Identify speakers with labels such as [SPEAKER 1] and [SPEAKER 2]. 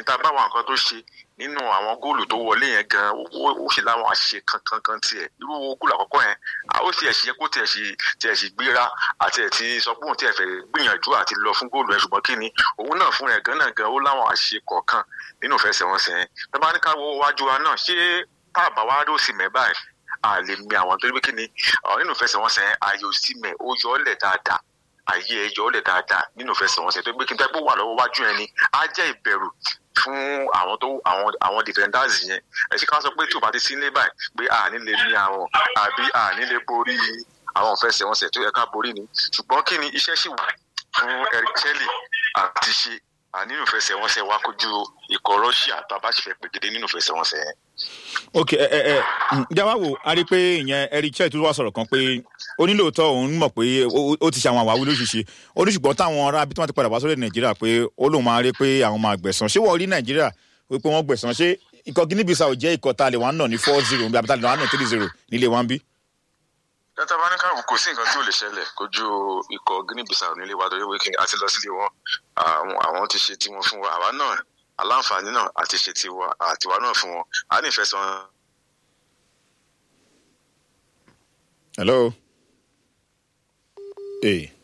[SPEAKER 1] tá a bá wà nǹkan tó ṣe nínú àwọn góòlù tó wọlé yẹn gan ó ṣe láwọn àṣìṣe kankan kan tiẹ̀ irú góòlù àkọ́kọ́ yẹn ó tiẹ̀ ṣe kó tiẹ̀ ṣe tiẹ̀ ṣe gbéra àti ẹ̀ ti sọ pé òun tiẹ̀ fẹ́ gbìyànjú àti lọ fún góòlù yẹn ṣùgbọ́n kí ni òun náà fún ẹ̀ gan náà gan ó láwọn àṣìṣe kọ̀ọ̀kan nínú ìfẹsẹ̀wọnsẹ̀ yẹn tó bá ní ká wo wájú wa náà ṣé tá a bá wá rí òsì mẹ́ báyìí a lè mi àwọn torí pé kí ni nínú ìfẹsẹ̀wọnsẹ̀ yẹn ààyè òsì mẹ́ ó yọ ọ́ lẹ̀ dáadáa ààyè ẹ̀ yọ ọ́ lẹ̀ dáadáa nínú ìfẹsẹ̀wọnsẹ̀ tó gbé kí n tẹ́ pé wà lọ́wọ́ wájú yẹn ni á jẹ́ ìbẹ̀rù fún àwọn tó àwọn àwọn defenders yẹn ẹ ṣe ká sọ pé tí o bá ti sí ilé báyìí pé a ní lè ní àwọn àbí a ní lè borí àwọn ìfẹsẹ̀wọnsẹ̀ tó yẹ ká borí ni ṣùgbọ́n kí ni iṣẹ́ sì wà fún Eric Chelle àti ṣe nínú ìfẹsẹ̀wọnsẹ̀ wa kojú ikọ̀ Russia tó a bá ṣe fẹ́ pègede nínú ìfẹsẹ̀wọnsẹ̀ yẹn.
[SPEAKER 2] ok ẹ ẹ ẹ jáwá wo a rí i pé ìyẹn Eric Chelle tó wá sọ̀rọ̀ kan pé onílòótọ́ òun mọ̀ pé ó ti ṣe àwọn àwáwí lóṣìṣe oníṣùgbọ́n táwọn ará bí tí wọ́n ti padà wá sórí Nàìjíríà pé ó lóun máa rí pé àwọn máa gbẹ̀san ṣé wọ́n rí Nàìjíríà wípé wọ́n gbẹ̀san ṣé ikọ̀ Guinea Bissau jẹ́ ikọ̀ tá a lè wá nà ní four zero bí abita lè wá nà three zero nílé wa ń bí.
[SPEAKER 1] dátà bá ní káàbù kò sí nǹkan tí ò lè ṣẹlẹ̀ kojú ikọ̀ Guinea Bissau nílé wa torí wíkẹ́ àti lọ sílé wọn àwọn ti ṣe tiwọn fún wa àwa náà aláǹfààní náà àti ṣe tiwa àtiwa náà fún wọn a ní ìfẹ́ sàn.
[SPEAKER 2] hello. Hey.